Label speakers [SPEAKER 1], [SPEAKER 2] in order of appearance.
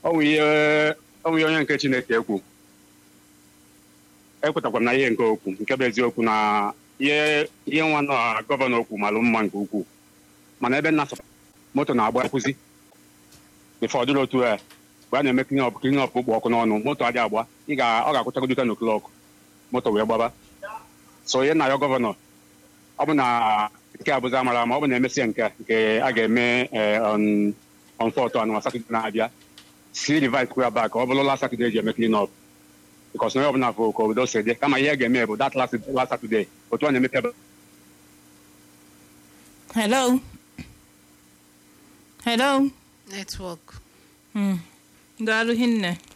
[SPEAKER 1] ọ nwụ ihe ọ nwụ ihe onye nke chineke ekwu ekwetakwara m na ihe nke okwu nke bụ eziokwu na ihe ihe nwa na gọvanọ okwu malụ mma nke ukwuu mana ebe nna moto na-agba akwụzi bifọ ọ dịrị otu a mgbe a na-eme klin ọp klin ọp ụgbọ ọkụ n'ọnụ moto adị agba ị ga ọ ga-akwụchagodo ten o'clock moto wee gbaba so ihe na ya gọvanọ ọ bụ na nke a bụzi amara ma ọ bụ na emesịa nke a, nke a ga-eme eh, on on fọtụ anụ satọde na-abịa si rivise kwya bak ọ bụrụ last satọde eji eme klin ọp bikos na onye ọbụla fụ ka obodo si dị kama ihe a ga-eme bụ that last last satọde otu a na-emepe ebe
[SPEAKER 2] hello hello
[SPEAKER 3] netwọk
[SPEAKER 2] Mm. daalụ hinne